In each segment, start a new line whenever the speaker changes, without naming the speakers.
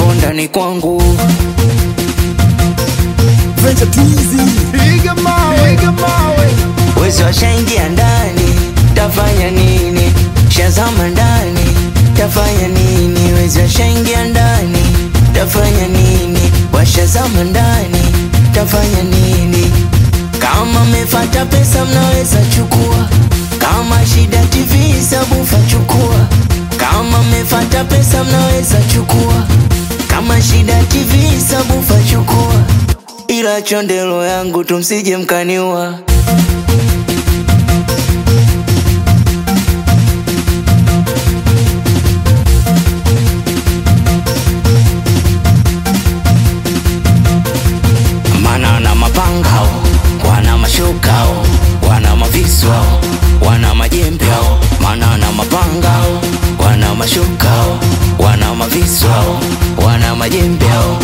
upo ndani kwangu
Venture Teasy. Piga mawe, piga mawe.
wezi washaingia ndani tafanya nini shazama ndani tafanya nini wezi washaingia ndani tafanya nini washazama ndani tafanya nini kama mefata pesa mnaweza chukua kama shida tv sabufa chukua kama mefata pesa mnaweza chukua kama shida tv sabufa chukua ila chondelo yangu tumsije mkaniua mana na mapangao wana mashukao wana maviswao wana majembeo mana na mapangao wana mashukao wana maviswao wana majembeo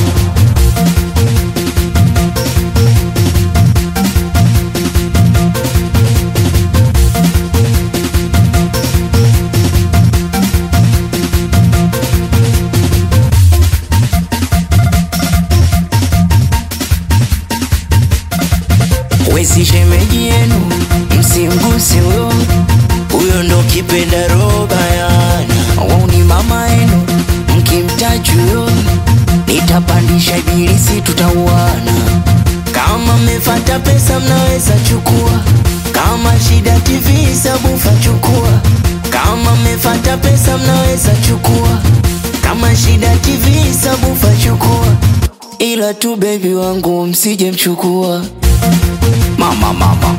wezi shemeji yenu msimguse huyo huyo ndo kipenda roba yana wauni mama yenu mkimtaji huyo nitapandisha ibilisi tutauana kama mmefata pesa mnaweza chukua kama shida tv sabufa chukua kama mmefata pesa mnaweza chukua kama shida tv sabufa chukua ila tu bebi wangu msije mchukua mama mama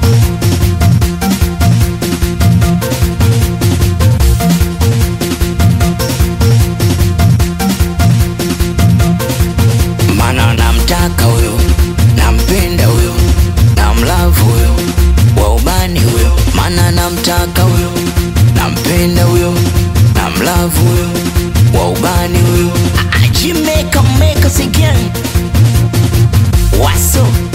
mana namtaka huyo nampenda huyo namlavu huyo wa ubani huyo mana namtaka huyo nampenda huyo namlavu huyo wa ubani huyo ajimeka meka again waso